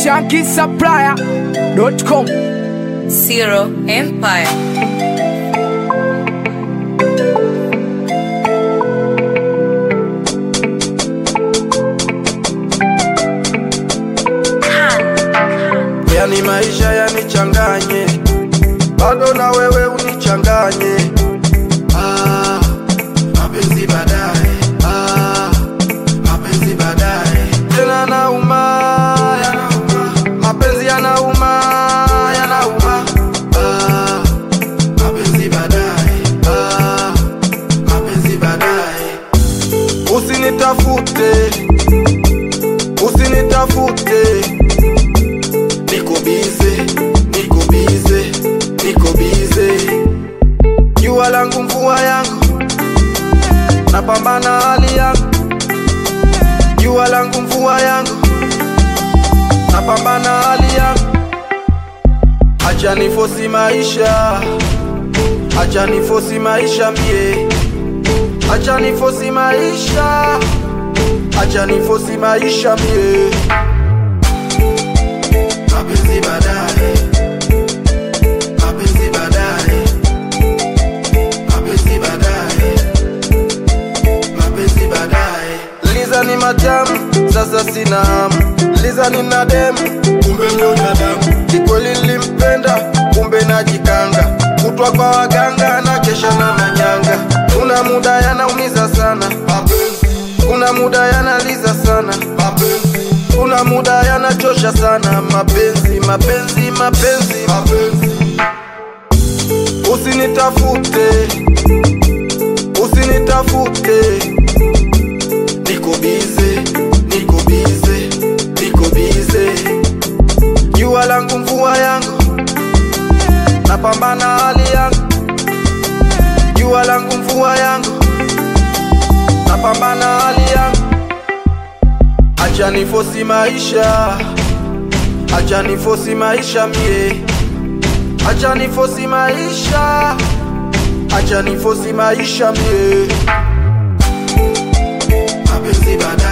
shankisupplier.com. Zero Empire. yani maisha yanichanganye, bado na wewe unichanganye. Ah, mapenzi baadaye, ah, mapenzi baadaye. Tena nauma, yanauma, mapenzi yanauma, yanauma. Ah, mapenzi baadaye, ah, mapenzi baadaye. Usinitafute, usinitafute niko bize, niko bize, niko bize. Jua langu mvua yangu, napambana hali yangu. Jua langu mvua yangu, napambana hali yangu. Acha nifosi maisha, acha nifosi maisha mie, acha nifosi maisha, acha nifosi maisha mie mapenzi baadaye, mapenzi baadaye, mapenzi baadaye, mapenzi baadaye. Liza ni matamu, sasa sina hamu. Liza ni na demu, kumbe mnyonya damu. Ni kweli nilimpenda, kumbe najikanga. Kutwa kwa waganga na kesha na nanyanga. Kuna muda yanaumiza sana mapenzi, kuna muda yanaliza sana mapenzi kuna muda yanachosha sana mapenzi mapenzi mapenzi mapenzi usinitafute usinitafute niko bize niko bize niko bize jua langu mvua yangu napambana hali yangu jua langu mvua yangu napambana hali yangu acha nifosi maisha, acha nifosi maisha mie, acha nifosi maisha, acha nifosi maisha mie, mapenzi baadaye.